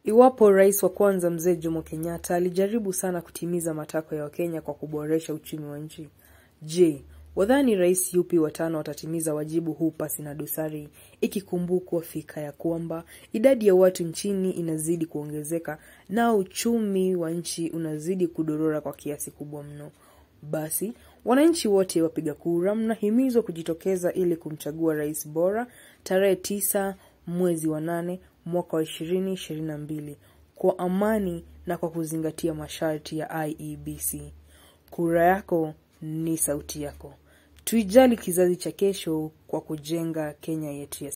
Iwapo rais wa kwanza mzee Jomo Kenyatta alijaribu sana kutimiza matakwa ya Wakenya kwa kuboresha uchumi wa nchi, je, wadhani rais yupi watano watatimiza wajibu huu pasi na dosari, ikikumbukwa fika ya kwamba idadi ya watu nchini inazidi kuongezeka na uchumi wa nchi unazidi kudorora kwa kiasi kubwa mno. Basi wananchi wote wapiga kura mnahimizwa kujitokeza ili kumchagua rais bora tarehe tisa mwezi wa nane mwaka wa ishirini ishirini na mbili kwa amani na kwa kuzingatia masharti ya IEBC. Kura yako ni sauti yako. Tuijali kizazi cha kesho kwa kujenga Kenya yetu ya